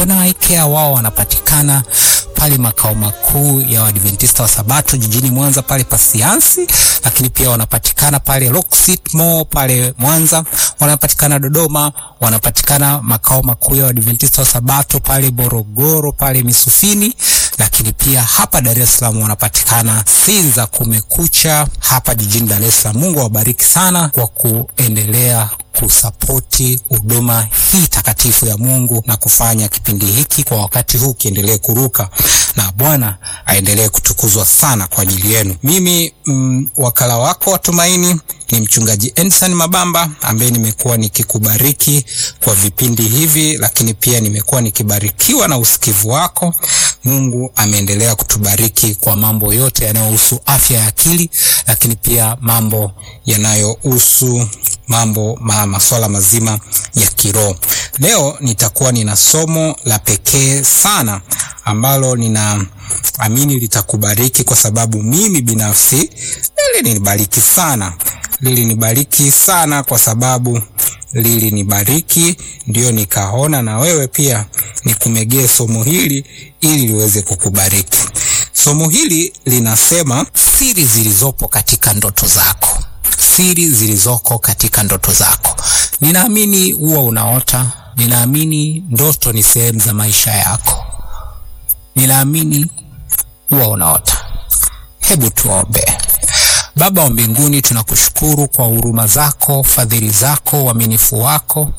Kona Eye Care wao wanapatikana pale makao makuu ya Waadventista wa Sabato jijini Mwanza pale Pasiansi, lakini pia wanapatikana pale Rockcity Mall pale Mwanza, wanapatikana Dodoma, wanapatikana makao makuu ya Waadventista wa Sabato pale Morogoro pale Misufini, lakini pia hapa Dar es Salaam wanapatikana Sinza Kumekucha hapa jijini Dar es Salaam. Mungu awabariki sana kwa kuendelea kusapoti huduma hii takatifu ya Mungu na kufanya kipindi hiki kwa wakati huu kiendelee kuruka, na Bwana aendelee kutukuzwa sana kwa ajili yenu. Mimi mm, wakala wako wa tumaini ni mchungaji Ensan Mabamba ambaye nimekuwa nikikubariki kwa vipindi hivi, lakini pia nimekuwa nikibarikiwa na usikivu wako. Mungu ameendelea kutubariki kwa mambo yote yanayohusu afya ya akili, lakini pia mambo yanayohusu mambo ma, masuala mazima ya kiroho. Leo nitakuwa nina somo la pekee sana ambalo ninaamini litakubariki kwa sababu mimi binafsi lilinibariki sana, lilinibariki sana kwa sababu lilinibariki, ndio nikaona na wewe pia nikumegee somo hili ili liweze kukubariki. Somo hili linasema siri zilizopo katika ndoto zako siri zilizoko katika ndoto zako. Ninaamini huwa unaota, ninaamini ndoto ni sehemu za maisha yako, ninaamini huwa unaota. Hebu tuombe. Baba wa mbinguni, tunakushukuru kwa huruma zako, fadhili zako, uaminifu wako.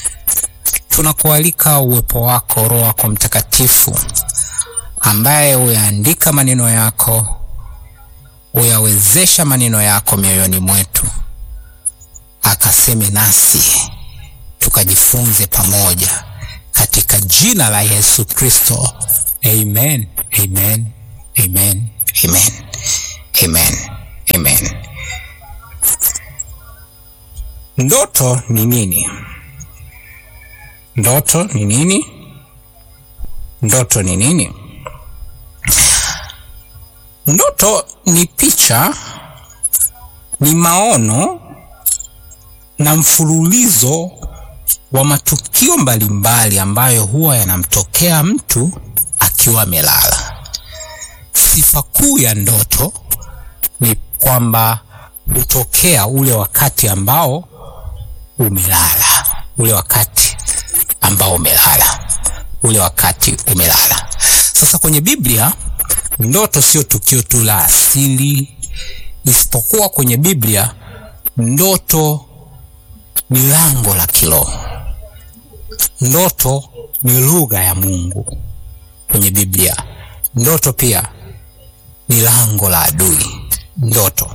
Tunakualika uwepo wako, Roho wako Mtakatifu ambaye huyaandika maneno yako uyawezesha maneno yako mioyoni mwetu, akaseme nasi tukajifunze pamoja, katika jina la Yesu Kristo, amen, amen, amen, amen, amen, amen. Ndoto ni nini? Ndoto ni nini? Ndoto ni nini? Ndoto ni picha, ni maono na mfululizo wa matukio mbalimbali mbali ambayo huwa yanamtokea mtu akiwa amelala. Sifa kuu ya ndoto ni kwamba hutokea ule wakati ambao umelala, ule wakati ambao umelala, ule wakati umelala. Sasa kwenye Biblia ndoto sio tukio tu la asili, isipokuwa kwenye Biblia ndoto ni lango la kiroho. Ndoto ni lugha ya Mungu kwenye Biblia. Ndoto pia ni lango la adui. Ndoto,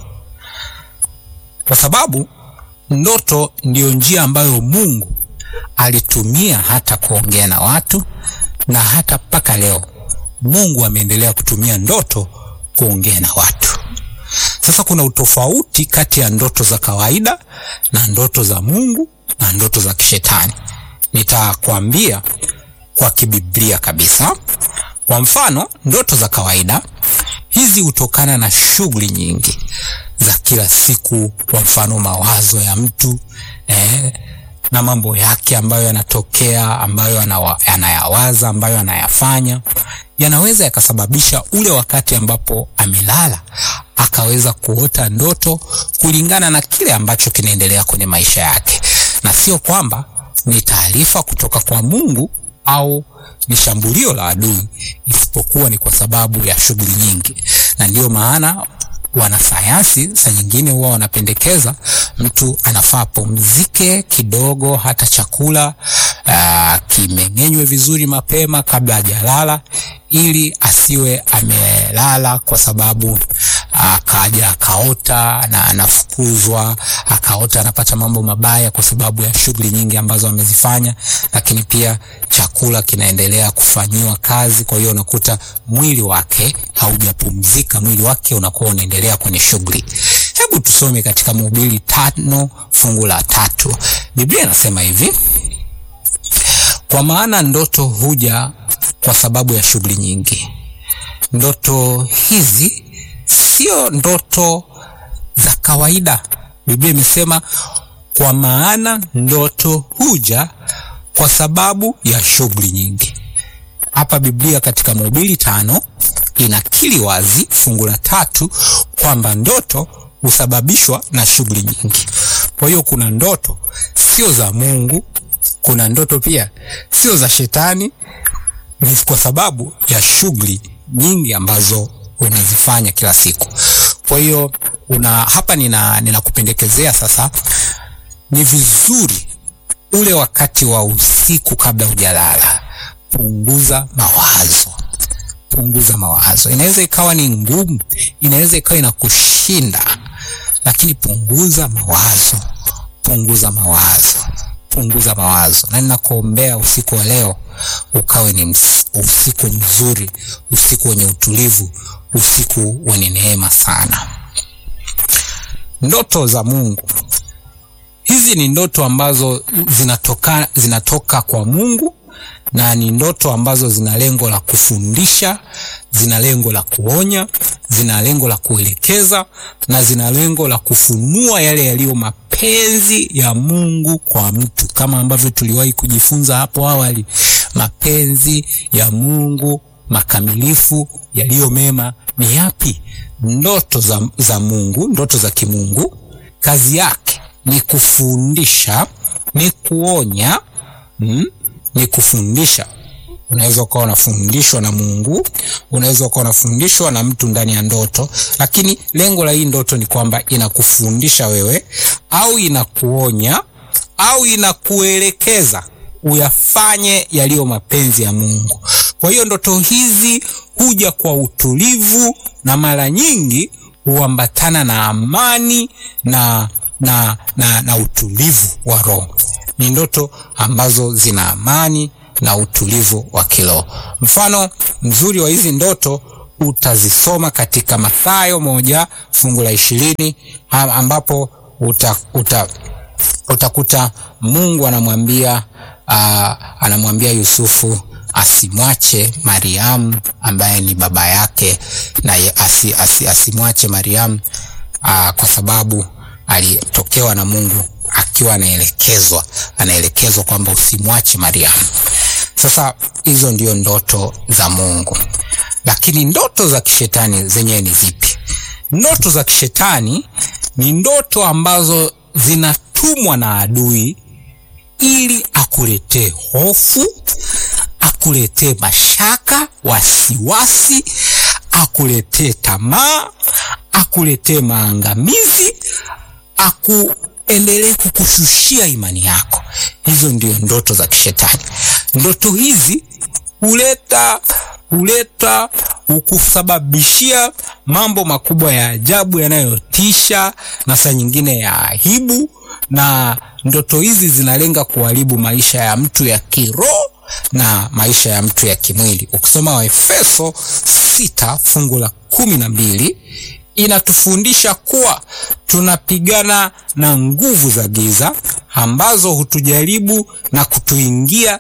kwa sababu ndoto ndiyo njia ambayo Mungu alitumia hata kuongea na watu na hata mpaka leo Mungu ameendelea kutumia ndoto kuongea na watu. Sasa kuna utofauti kati ya ndoto za kawaida na ndoto za Mungu na ndoto za kishetani. Nitakwambia kwa kibiblia kabisa. Kwa mfano, ndoto za kawaida hizi hutokana na shughuli nyingi za kila siku, kwa mfano mawazo ya mtu eh, na mambo yake ambayo yanatokea, ambayo anayawaza, ambayo anayafanya yanaweza yakasababisha ule wakati ambapo amelala akaweza kuota ndoto kulingana na kile ambacho kinaendelea kwenye maisha yake, na sio kwamba ni taarifa kutoka kwa Mungu au ni shambulio la adui, isipokuwa ni kwa sababu ya shughuli nyingi, na ndiyo maana wanasayansi saa nyingine huwa wanapendekeza mtu anafaa pumzike kidogo, hata chakula uh, kimeng'enywe vizuri mapema kabla hajalala, ili asiwe amelala kwa sababu akaja akaota na anafukuzwa, akaota anapata mambo mabaya kwa sababu ya shughuli nyingi ambazo amezifanya, lakini pia chakula kinaendelea kufanyiwa kazi. Kwa hiyo unakuta mwili wake haujapumzika, mwili wake unakuwa unaendelea kwenye shughuli. Hebu tusome katika Mhubiri tano fungu la tatu. Biblia inasema hivi: kwa maana ndoto huja kwa sababu ya shughuli nyingi. Ndoto hizi sio ndoto za kawaida. Biblia imesema kwa maana ndoto huja kwa sababu ya shughuli nyingi. hapa Biblia katika Mhubiri tano inakiri wazi fungu la tatu kwamba ndoto husababishwa na shughuli nyingi. Kwa hiyo kuna ndoto sio za Mungu, kuna ndoto pia sio za shetani, ni kwa sababu ya shughuli nyingi ambazo unazifanya kila siku. Kwa hiyo una hapa, nina ninakupendekezea sasa, ni vizuri ule wakati wa usiku kabla hujalala, punguza mawazo punguza mawazo. Inaweza ikawa ni ngumu, inaweza ikawa inakushinda, lakini punguza mawazo, punguza mawazo, punguza mawazo. Na ninakuombea usiku wa leo ukawe ni usiku mzuri, usiku wenye utulivu, usiku wenye neema sana. Ndoto za Mungu hizi ni ndoto ambazo zinatoka, zinatoka kwa Mungu na ni ndoto ambazo zina lengo la kufundisha, zina lengo la kuonya, zina lengo la kuelekeza na zina lengo la kufunua yale yaliyo mapenzi ya Mungu kwa mtu, kama ambavyo tuliwahi kujifunza hapo awali. Mapenzi ya Mungu makamilifu yaliyo mema ni yapi? Ndoto za, za Mungu, ndoto za kimungu, kazi yake ni kufundisha, ni kuonya mm? ni kufundisha. Unaweza ukawa unafundishwa na Mungu, unaweza ukawa unafundishwa na mtu ndani ya ndoto, lakini lengo la hii ndoto ni kwamba inakufundisha wewe au inakuonya au inakuelekeza uyafanye yaliyo mapenzi ya Mungu. Kwa hiyo ndoto hizi huja kwa utulivu na mara nyingi huambatana na amani na, na, na, na utulivu wa roho ni ndoto ambazo zina amani na utulivu wa kiroho. Mfano mzuri wa hizi ndoto utazisoma katika Mathayo moja fungu la ishirini ambapo uta, uta, utakuta Mungu anamwambia uh, anamwambia Yusufu asimwache Mariamu ambaye ni baba yake na asi, asi, asimwache Mariamu uh, kwa sababu alitokewa na Mungu akiwa anaelekezwa anaelekezwa kwamba usimwache Mariamu. Sasa hizo ndio ndoto za Mungu, lakini ndoto za kishetani zenyewe ni zipi? Ndoto za kishetani ni ndoto ambazo zinatumwa na adui ili akuletee hofu, akuletee mashaka, wasiwasi, akuletee tamaa, akuletee maangamizi, aku endelee kukushushia imani yako. Hizo ndio ndoto za kishetani. Ndoto hizi huleta huleta hukusababishia mambo makubwa ya ajabu yanayotisha na saa nyingine ya aibu, na ndoto hizi zinalenga kuharibu maisha ya mtu ya kiroho na maisha ya mtu ya kimwili. Ukisoma Waefeso sita fungu la kumi na mbili inatufundisha kuwa tunapigana na nguvu za giza ambazo hutujaribu na kutuingia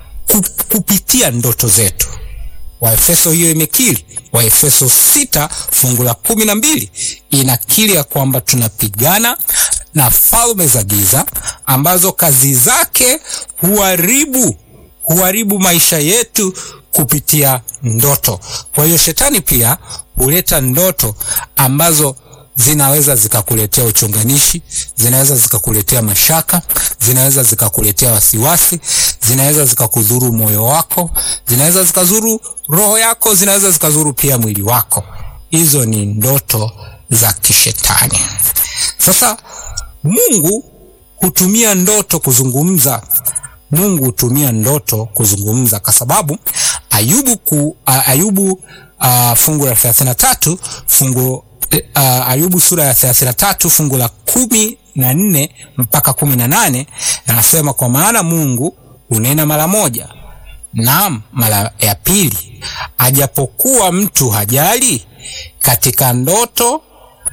kupitia ndoto zetu. Waefeso hiyo imekiri. Waefeso sita fungu la kumi na mbili inakiri ya kwamba tunapigana na falme za giza ambazo kazi zake huharibu huharibu maisha yetu kupitia ndoto. Kwa hiyo shetani pia huleta ndoto ambazo zinaweza zikakuletea uchonganishi, zinaweza zikakuletea mashaka, zinaweza zikakuletea wasiwasi, zinaweza zikakudhuru moyo wako, zinaweza zikazuru roho yako, zinaweza zikazuru pia mwili wako. Hizo ni ndoto za kishetani. Sasa Mungu hutumia ndoto kuzungumza. Mungu hutumia ndoto kuzungumza kwa sababu Ayubu ku, uh, Ayubu uh, fungu la 33 fungu uh, Ayubu sura ya 33 fungu la kumi na nne mpaka kumi na nane anasema kwa maana Mungu hunena mara moja, naam mara ya pili, ajapokuwa mtu hajali, katika ndoto,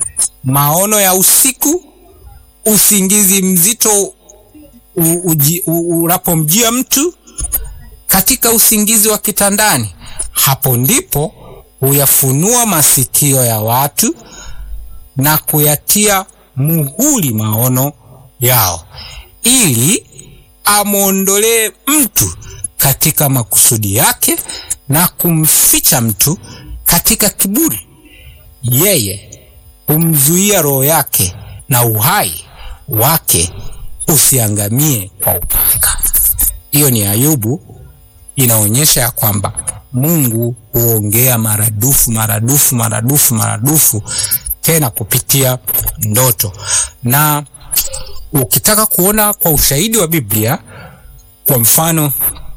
maono ya usiku, usingizi mzito unapomjia mtu katika usingizi wa kitandani, hapo ndipo huyafunua masikio ya watu na kuyatia muhuri maono yao, ili amwondolee mtu katika makusudi yake na kumficha mtu katika kiburi. Yeye humzuia roho yake na uhai wake usiangamie kwa upanga. Hiyo ni Ayubu, inaonyesha ya kwamba Mungu huongea maradufu maradufu maradufu maradufu, tena kupitia ndoto. Na ukitaka kuona kwa ushahidi wa Biblia, kwa mfano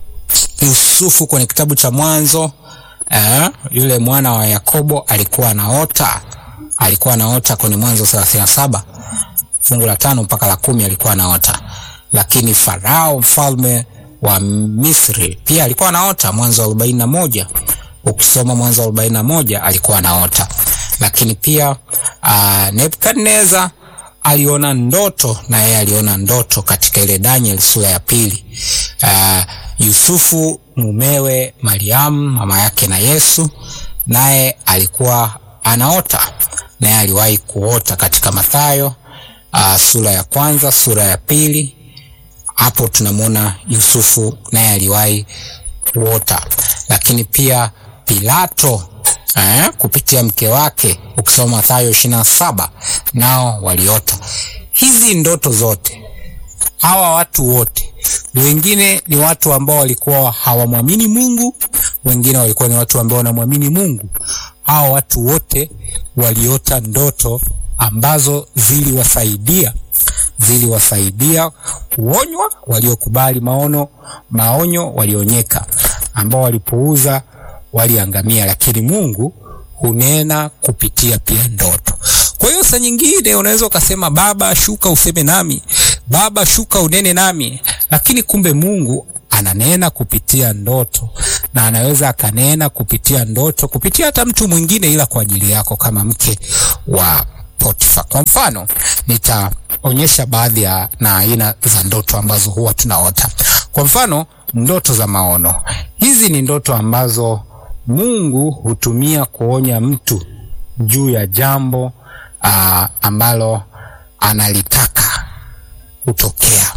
Yusufu kwenye kitabu cha Mwanzo eh, yule mwana wa Yakobo alikuwa anaota, alikuwa anaota kwenye Mwanzo thelathini na saba fungu la tano mpaka la kumi alikuwa anaota. Lakini Farao mfalme wa Misri pia alikuwa anaota, Mwanzo arobaini na moja ukisoma Mwanzo arobaini na moja alikuwa anaota. Lakini pia uh, Nebukadneza aliona ndoto na yeye aliona ndoto katika ile Daniel sura ya pili. Uh, Yusufu mumewe Mariamu mama yake na Yesu naye alikuwa anaota, naye aliwahi kuota katika Mathayo uh, sura ya kwanza sura ya pili. Hapo tunamwona Yusufu naye aliwahi kuota, lakini pia Pilato eh, kupitia mke wake ukisoma Mathayo ishirini na saba nao waliota hizi ndoto zote. Hawa watu wote wengine ni watu ambao walikuwa hawamwamini Mungu, wengine walikuwa ni watu ambao wanamwamini Mungu. Hawa watu wote waliota ndoto ambazo ziliwasaidia ziliwasaidia kuonywa, waliokubali maono maonyo walionyeka, ambao walipuuza waliangamia. Lakini Mungu hunena kupitia pia ndoto. Kwa hiyo saa nyingine unaweza ukasema, Baba shuka useme nami, Baba shuka unene nami, lakini kumbe Mungu ananena kupitia ndoto, na anaweza akanena kupitia ndoto kupitia hata mtu mwingine, ila kwa ajili yako, kama mke wa Potifa. Kwa mfano, nitaonyesha baadhi ya na aina za ndoto ambazo huwa tunaota. Kwa mfano, ndoto za maono. Hizi ni ndoto ambazo Mungu hutumia kuonya mtu juu ya jambo aa, ambalo analitaka kutokea,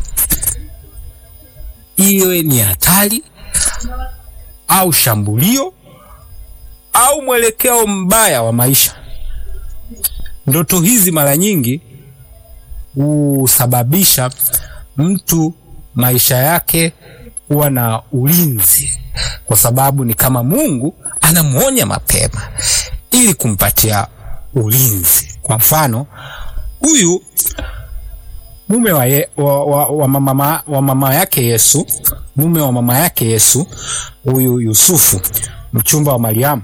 iwe ni hatari au shambulio au mwelekeo mbaya wa maisha. Ndoto hizi mara nyingi husababisha mtu maisha yake kuwa na ulinzi, kwa sababu ni kama Mungu anamwonya mapema ili kumpatia ulinzi. Kwa mfano, huyu mume wa, ye, wa, wa, wa, mama, wa mama yake Yesu, mume wa mama yake Yesu, huyu Yusufu mchumba wa Mariamu,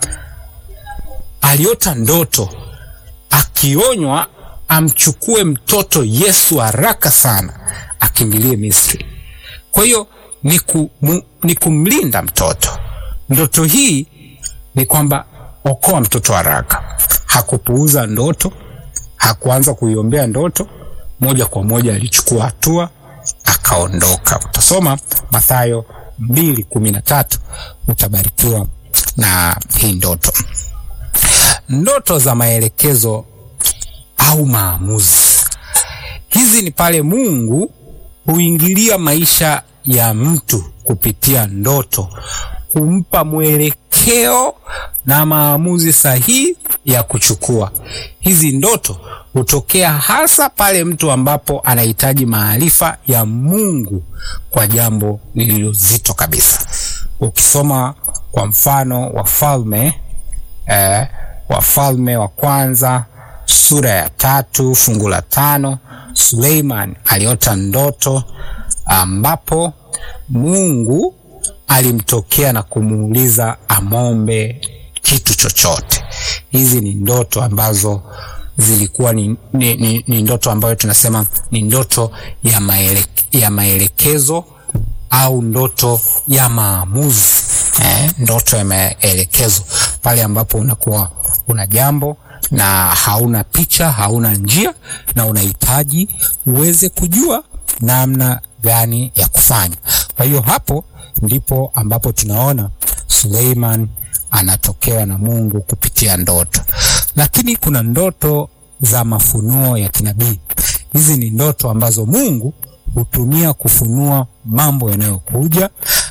aliota ndoto akionywa amchukue mtoto Yesu haraka sana akimbilie Misri. Kwa hiyo ni, ku, mu, ni kumlinda mtoto. Ndoto hii ni kwamba okoa mtoto haraka. Hakupuuza ndoto, hakuanza kuiombea ndoto, moja kwa moja alichukua hatua akaondoka. Utasoma Mathayo mbili kumi na tatu utabarikiwa na hii ndoto. Ndoto za maelekezo au maamuzi. Hizi ni pale Mungu huingilia maisha ya mtu kupitia ndoto, kumpa mwelekeo na maamuzi sahihi ya kuchukua. Hizi ndoto hutokea hasa pale mtu ambapo anahitaji maarifa ya Mungu kwa jambo lililozito kabisa. Ukisoma kwa mfano Wafalme eh, Wafalme wa kwanza sura ya tatu fungu la tano Suleiman aliota ndoto ambapo Mungu alimtokea na kumuuliza amombe kitu chochote. Hizi ni ndoto ambazo zilikuwa ni, ni, ni, ni ndoto ambayo tunasema ni ndoto ya, maele, ya maelekezo au ndoto ya maamuzi eh, ndoto ya maelekezo pale ambapo unakuwa una jambo na hauna picha, hauna njia na unahitaji uweze kujua namna gani ya kufanya. Kwa hiyo hapo ndipo ambapo tunaona Suleiman anatokewa na Mungu kupitia ndoto. Lakini kuna ndoto za mafunuo ya kinabii. Hizi ni ndoto ambazo Mungu hutumia kufunua mambo yanayokuja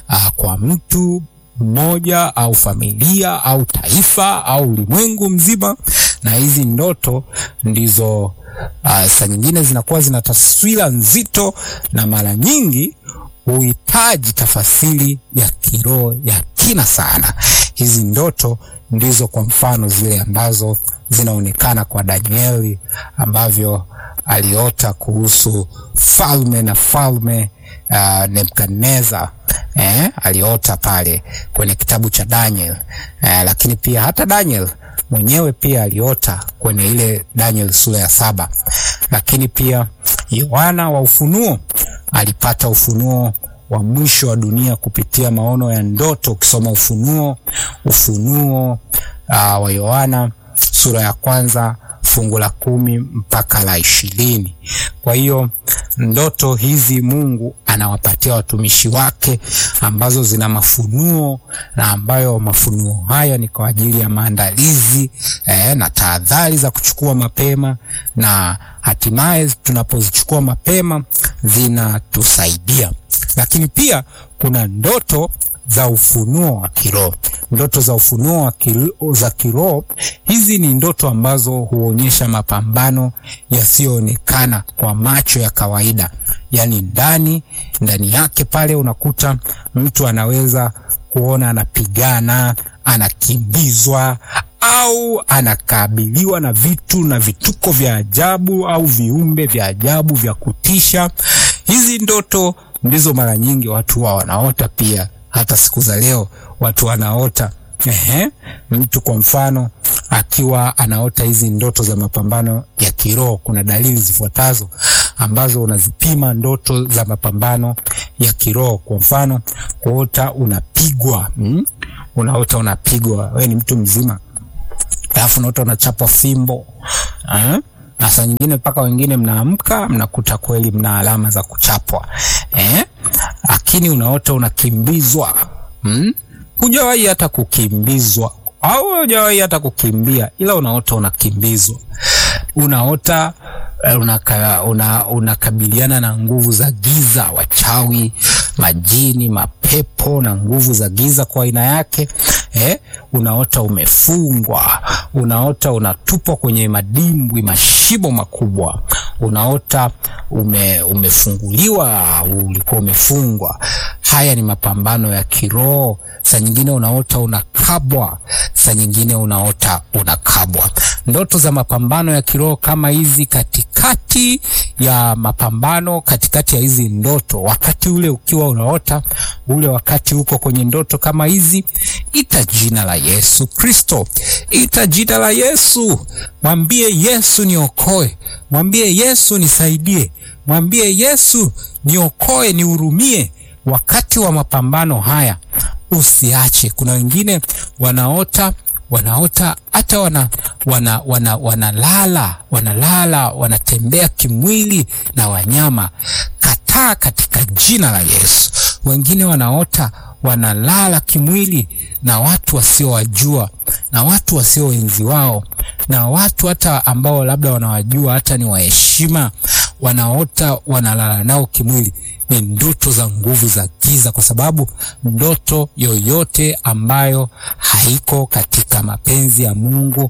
uh, kwa mtu mmoja au familia au taifa au ulimwengu mzima, na hizi ndoto ndizo uh, saa nyingine zinakuwa zina taswira nzito na mara nyingi huhitaji tafasiri ya kiroho ya kina sana. Hizi ndoto ndizo kwa mfano zile ambazo zinaonekana kwa Danieli ambavyo aliota kuhusu falme na falme uh, Nebukadneza eh, aliota pale kwenye kitabu cha Daniel eh, lakini pia hata Daniel mwenyewe pia aliota kwenye ile Daniel sura ya saba, lakini pia Yohana wa Ufunuo alipata ufunuo wa mwisho wa dunia kupitia maono ya ndoto. Ukisoma Ufunuo, Ufunuo uh, wa Yohana sura ya kwanza fungu la kumi mpaka la ishirini. Kwa hiyo ndoto hizi Mungu anawapatia watumishi wake ambazo zina mafunuo na ambayo mafunuo haya ni kwa ajili ya maandalizi eh, na tahadhari za kuchukua mapema, na hatimaye tunapozichukua mapema zinatusaidia. Lakini pia kuna ndoto za ufunuo wa kiroho. Ndoto za ufunuo wa kiroho, za kiroho hizi ni ndoto ambazo huonyesha mapambano yasiyoonekana kwa macho ya kawaida, yaani ndani ndani yake pale unakuta mtu anaweza kuona anapigana, anakimbizwa au anakabiliwa na vitu na vituko vya ajabu au viumbe vya ajabu vya kutisha. Hizi ndoto ndizo mara nyingi watu wa wanaota pia hata siku za leo watu wanaota ehe, mtu kwa mfano akiwa anaota hizi ndoto za mapambano ya kiroho, kuna dalili zifuatazo ambazo unazipima ndoto za mapambano ya kiroho. Kwa mfano, kuota unapigwa mm? unaota unapigwa, wewe ni mtu mzima, alafu unaota unachapwa fimbo eh? na saa nyingine mpaka wengine mnaamka mnakuta kweli mna alama za kuchapwa eh? Lakini unaota unakimbizwa hmm? Hujawahi hata kukimbizwa au hujawahi hata kukimbia, ila unaota unakimbizwa. Unaota unaka, una, unakabiliana na nguvu za giza, wachawi, majini, mapepo na nguvu za giza kwa aina yake eh? Unaota umefungwa, unaota unatupwa kwenye madimbwi, mashimo makubwa, unaota ume, umefunguliwa, ulikuwa umefungwa. Haya ni mapambano ya kiroho. Saa nyingine unaota unakabwa, saa nyingine unaota unakabwa. Ndoto za mapambano ya kiroho kama hizi, katikati ya mapambano, katikati ya hizi ndoto, wakati ule ukiwa unaota ule, wakati uko kwenye ndoto kama hizi, ita jina la Yesu Kristo, ita jina la Yesu, mwambie Yesu niokoe, mwambie Yesu nisaidie, mwambie Yesu niokoe, nihurumie wakati wa mapambano haya. Usiache. Kuna wengine wanaota wanaota hata wana wana wana wanalala wanalala wanatembea kimwili na wanyama. Kataa katika jina la Yesu. Wengine wanaota wanalala kimwili na watu wasiowajua na watu wasioenzi wao na watu hata ambao labda wanawajua hata ni waheshima, wanaota wanalala nao kimwili. Ni ndoto za nguvu za giza, kwa sababu ndoto yoyote ambayo haiko katika mapenzi ya Mungu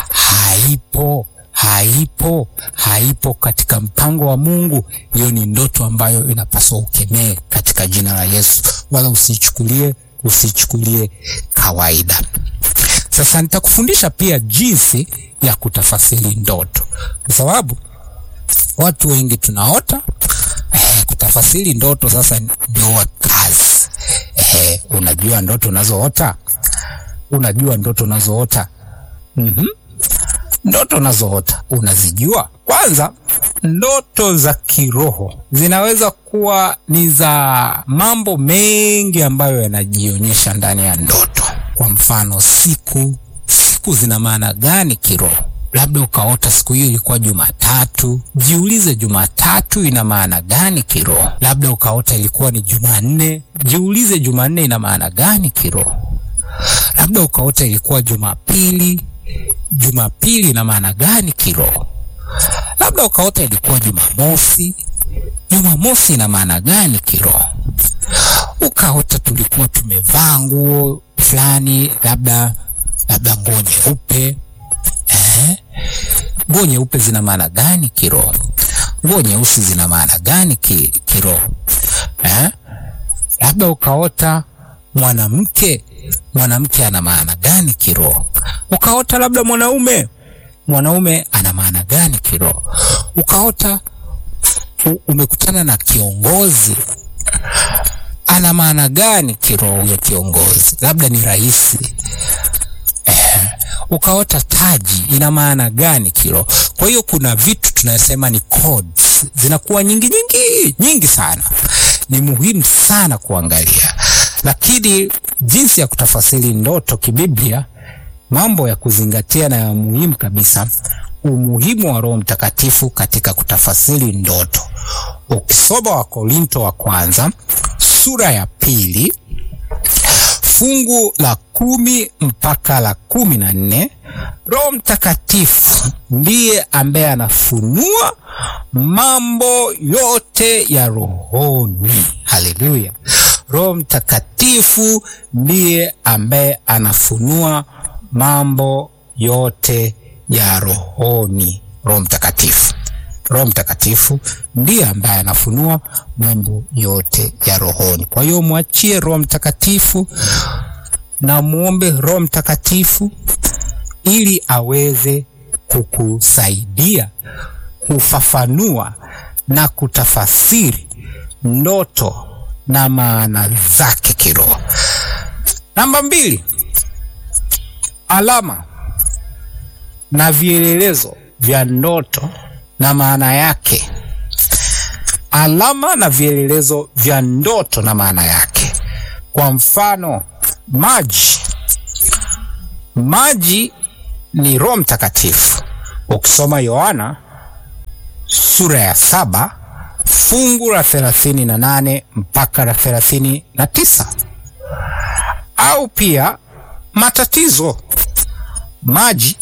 haipo haipo haipo katika mpango wa Mungu. Hiyo ni ndoto ambayo inapaswa ukemee katika jina la Yesu, wala usichukulie usichukulie kawaida. Sasa nitakufundisha pia jinsi ya kutafasiri ndoto, kwa sababu watu wengi tunaota eh, kutafasiri ndoto sasa ndio kazi eh, unajua ndoto unazoota, unajua ndoto unazoota mm-hmm. Ndoto unazoota unazijua? Kwanza, ndoto za kiroho zinaweza kuwa ni za mambo mengi ambayo yanajionyesha ndani ya ndoto. Kwa mfano, siku siku zina maana gani kiroho? Labda ukaota siku hiyo ilikuwa Jumatatu, jiulize Jumatatu ina maana gani kiroho? Labda ukaota ilikuwa ni Jumanne, jiulize Jumanne ina maana gani kiroho? Labda ukaota ilikuwa Jumapili Jumapili ina maana gani kiroho? Labda ukaota ilikuwa Jumamosi, Jumamosi ina maana gani kiroho? ukaota tulikuwa tumevaa nguo fulani, labda labda nguo nyeupe eh? Nguo nyeupe zina maana gani kiroho? Nguo nyeusi zina maana gani ki, kiroho eh? Labda ukaota mwanamke, mwanamke ana maana gani kiroho? Ukaota labda mwanaume, mwanaume ana maana gani kiroho? Ukaota u- umekutana na kiongozi, ana maana gani kiroho huyo kiongozi? Labda ni rais ukaota taji ina maana gani kiroho? Kwa hiyo kuna vitu tunasema ni codes, zinakuwa nyingi nyingi nyingi sana, ni muhimu sana kuangalia. Lakini jinsi ya kutafasiri ndoto kibiblia, mambo ya kuzingatia na ya muhimu kabisa, umuhimu wa Roho Mtakatifu katika kutafasiri ndoto. Ukisoma Wakorinto wa kwanza sura ya pili fungu la kumi mpaka la kumi na nne Roho Mtakatifu ndiye ambaye anafunua mambo yote ya rohoni. Haleluya! Roho Mtakatifu ndiye ambaye anafunua mambo yote ya rohoni. Roho Mtakatifu Roho Mtakatifu ndiye ambaye anafunua mambo yote ya rohoni. Kwa hiyo mwachie Roho Mtakatifu na muombe Roho Mtakatifu ili aweze kukusaidia kufafanua na kutafasiri ndoto na maana zake kiroho. Namba mbili, alama na vielelezo vya ndoto na maana yake. Alama na vielelezo vya ndoto na maana yake. Kwa mfano, maji. Maji ni Roho Mtakatifu. Ukisoma Yohana sura ya saba fungu la thelathini na nane mpaka la thelathini na tisa au pia matatizo. Maji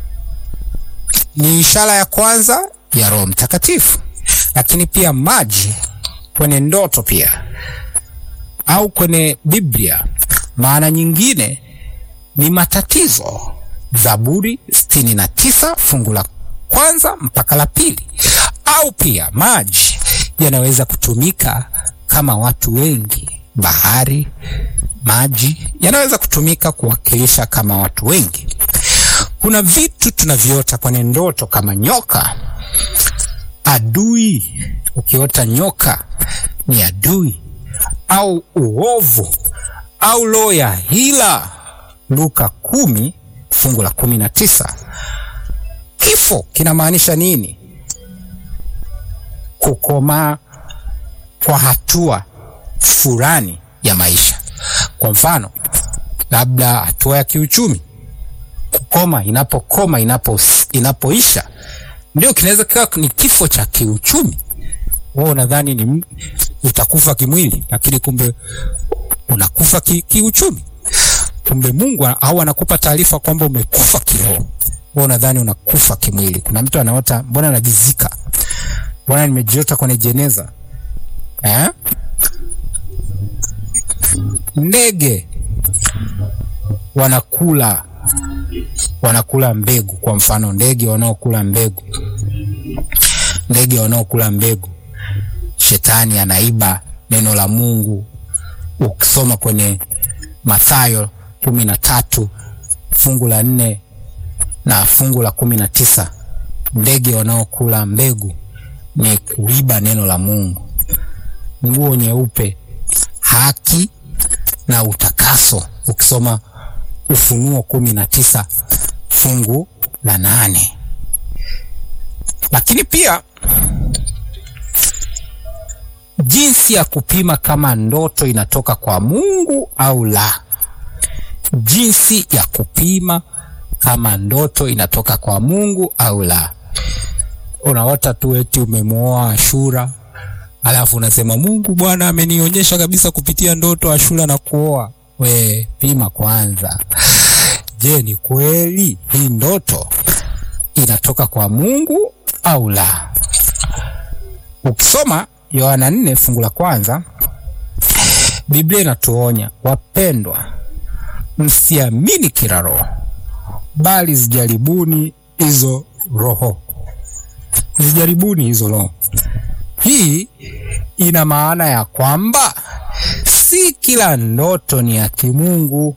ni ishara ya kwanza ya Roho Mtakatifu, lakini pia maji kwenye ndoto pia au kwenye Biblia, maana nyingine ni matatizo. Zaburi sitini na tisa fungu la kwanza mpaka la pili. Au pia maji yanaweza kutumika kama watu wengi. Bahari, maji yanaweza kutumika kuwakilisha kama watu wengi. Kuna vitu tunaviota kwenye ndoto kama nyoka, adui. Ukiota nyoka ni adui, au uovu, au roho ya hila. Luka kumi fungu la kumi na tisa. Kifo kinamaanisha nini? Kukomaa kwa hatua fulani ya maisha. Kwa mfano, labda hatua ya kiuchumi kukoma, inapokoma, inapo inapoisha, ndio kinaweza kiwa ni kifo cha kiuchumi. Wewe unadhani ni utakufa kimwili, lakini kumbe unakufa ki, kiuchumi. Kumbe Mungu au anakupa taarifa kwamba umekufa kiroho. Wewe unadhani unakufa kimwili. Kuna mtu anaota, mbona anajizika, mbona nimejiota kwenye jeneza eh? Ndege wanakula wanakula mbegu. Kwa mfano, ndege wanaokula mbegu, ndege wanaokula mbegu, shetani anaiba neno la Mungu. Ukisoma kwenye Mathayo kumi na tatu fungu la nne na fungu la kumi na tisa ndege wanaokula mbegu ni kuiba neno la Mungu. Nguo nyeupe, haki na utakaso. Ukisoma Ufunuo kumi na tisa fungu la nane. Lakini pia jinsi ya kupima kama ndoto inatoka kwa Mungu au la. Jinsi ya kupima kama ndoto inatoka kwa Mungu au la. Unaota tu eti umemwoa Ashura, alafu unasema Mungu Bwana amenionyesha kabisa kupitia ndoto Ashura na kuoa. We pima kwanza, je, ni kweli hii ndoto inatoka kwa Mungu au la? Ukisoma Yohana nne fungu la kwanza Biblia inatuonya wapendwa, msiamini kila roho, bali zijaribuni hizo roho, zijaribuni hizo roho. Hii ina maana ya kwamba si kila ndoto ni ya kimungu.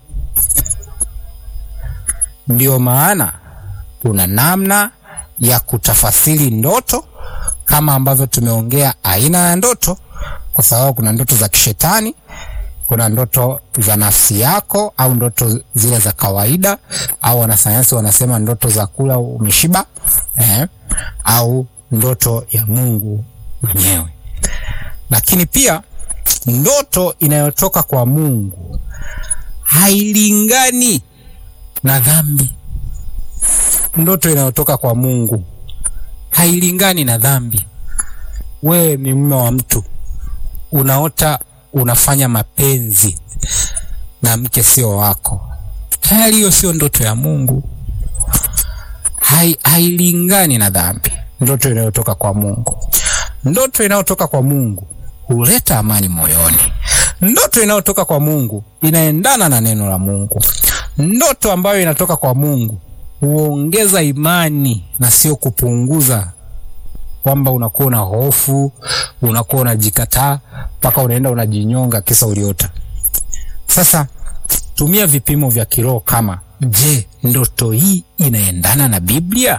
Ndiyo maana kuna namna ya kutafasiri ndoto, kama ambavyo tumeongea aina ya ndoto, kwa sababu kuna ndoto za kishetani, kuna ndoto za nafsi yako, au ndoto zile za kawaida, au wanasayansi wanasema ndoto za kula umeshiba, eh, au ndoto ya Mungu mwenyewe. Lakini pia ndoto inayotoka kwa Mungu hailingani na dhambi. Ndoto inayotoka kwa Mungu hailingani na dhambi. Wewe ni mume wa mtu, unaota unafanya mapenzi na mke sio wako, tayari hiyo sio ndoto ya Mungu. Hai, hailingani na dhambi. Ndoto inayotoka kwa Mungu, ndoto inayotoka kwa Mungu huleta amani moyoni. Ndoto inayotoka kwa Mungu inaendana na neno la Mungu. Ndoto ambayo inatoka kwa Mungu huongeza imani na sio kupunguza, kwamba unakuwa na hofu, unakuwa unajikataa mpaka unaenda unajinyonga kisa uliota. Sasa tumia vipimo vya kiroho kama je, ndoto hii inaendana na Biblia?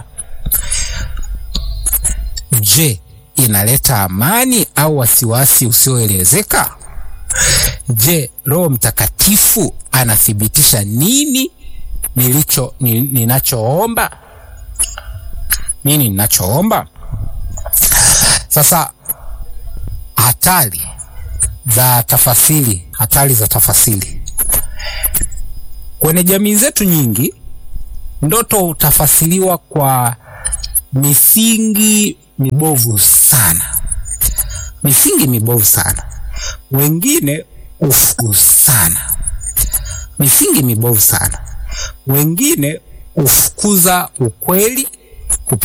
Je, inaleta amani au wasiwasi usioelezeka? Je, Roho Mtakatifu anathibitisha nini nilicho ni, ninachoomba nini ninachoomba? Sasa hatari za tafasiri, hatari za tafasiri kwenye jamii zetu nyingi, ndoto hutafasiriwa kwa misingi mibovu sana, misingi mibovu sana, wengine ufuku sana, misingi mibovu sana, wengine ufukuza ukweli